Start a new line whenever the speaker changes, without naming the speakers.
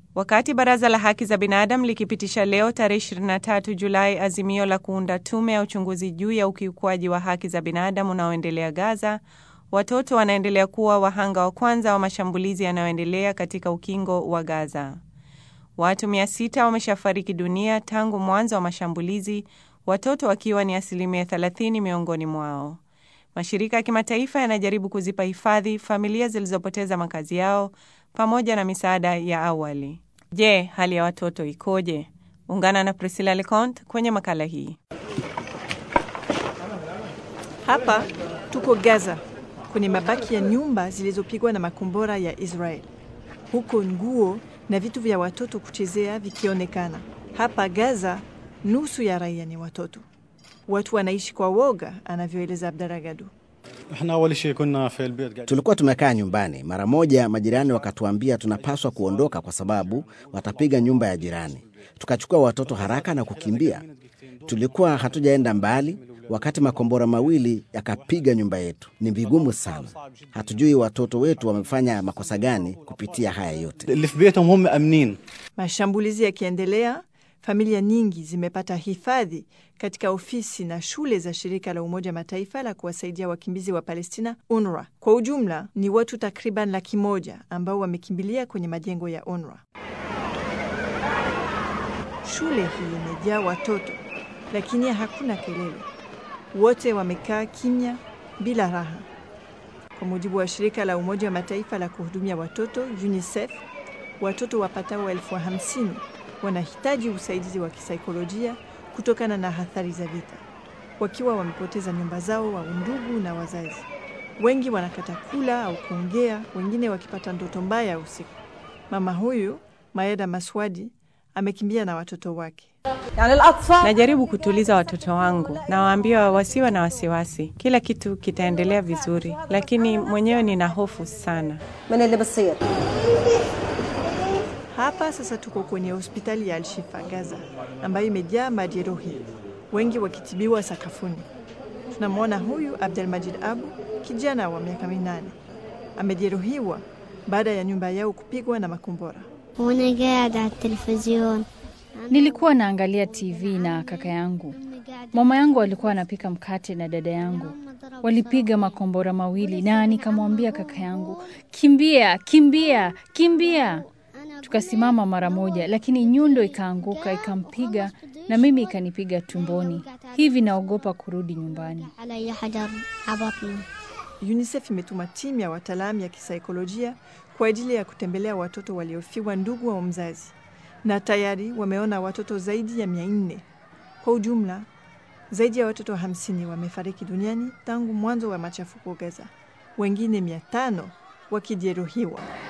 Wakati Baraza la Haki za Binadamu likipitisha leo tarehe 23 Julai azimio la kuunda tume ya uchunguzi juu ya ukiukwaji wa haki za binadamu unaoendelea Gaza, watoto wanaendelea kuwa wahanga wa kwanza wa mashambulizi yanayoendelea katika ukingo wa Gaza. Watu 600 wameshafariki dunia tangu mwanzo wa mashambulizi, watoto wakiwa ni asilimia 30 miongoni mwao. Mashirika ya kimataifa yanajaribu kuzipa hifadhi familia zilizopoteza makazi yao pamoja na misaada ya awali. Je, hali ya watoto ikoje? Ungana na Priscilla Leconte kwenye makala hii.
Hapa tuko Gaza kwenye mabaki ya nyumba zilizopigwa na makombora ya Israel, huko nguo na vitu vya watoto kuchezea vikionekana. Hapa Gaza nusu ya raia ni watoto. Watu wanaishi kwa woga, anavyoeleza Abdaragadu.
Tulikuwa tumekaa nyumbani. Mara moja majirani wakatuambia tunapaswa kuondoka kwa sababu watapiga nyumba ya jirani. Tukachukua watoto haraka na kukimbia. Tulikuwa hatujaenda mbali wakati makombora mawili yakapiga nyumba yetu. Ni vigumu sana, hatujui watoto wetu wamefanya makosa gani kupitia haya yote.
Mashambulizi yakiendelea, familia nyingi zimepata hifadhi katika ofisi na shule za shirika la Umoja Mataifa la kuwasaidia wakimbizi wa Palestina, UNRWA. Kwa ujumla ni watu takriban laki moja ambao wamekimbilia kwenye majengo ya UNRWA. Shule hii imejaa watoto, lakini hakuna kelele. Wote wamekaa kimya bila raha. Kwa mujibu wa shirika la Umoja wa Mataifa la kuhudumia watoto UNICEF, watoto wapatao elfu hamsini wanahitaji usaidizi wa kisaikolojia kutokana na athari za vita, wakiwa wamepoteza nyumba zao au ndugu na wazazi. Wengi wanakata kula au kuongea, wengine wakipata ndoto mbaya usiku. Mama huyu Maeda Maswadi amekimbia na watoto wake.
Najaribu kutuliza watoto wangu, nawaambia wasiwe na wasiwasi, kila kitu kitaendelea vizuri, lakini mwenyewe nina hofu sana.
Hapa sasa tuko kwenye hospitali ya Al-Shifa Gaza, ambayo imejaa majeruhi, wengi wakitibiwa sakafuni. Tunamwona huyu Abdelmajid Abu, kijana wa miaka minane, amejeruhiwa baada ya nyumba yao kupigwa na makombora.
Nilikuwa naangalia TV na kaka yangu. Mama yangu alikuwa anapika mkate na dada yangu walipiga makombora mawili, na nikamwambia kaka yangu, kimbia, kimbia, kimbia. Tukasimama mara moja, lakini nyundo ikaanguka ikampiga na mimi ikanipiga tumboni. Hivi naogopa kurudi nyumbani.
UNICEF imetuma timu ya wataalamu ya kisaikolojia kwa ajili ya kutembelea watoto waliofiwa ndugu wa mzazi, na tayari wameona watoto zaidi ya mia nne. Kwa ujumla, zaidi ya watoto hamsini wamefariki duniani tangu mwanzo wa machafuko Gaza, wengine mia tano wakijeruhiwa.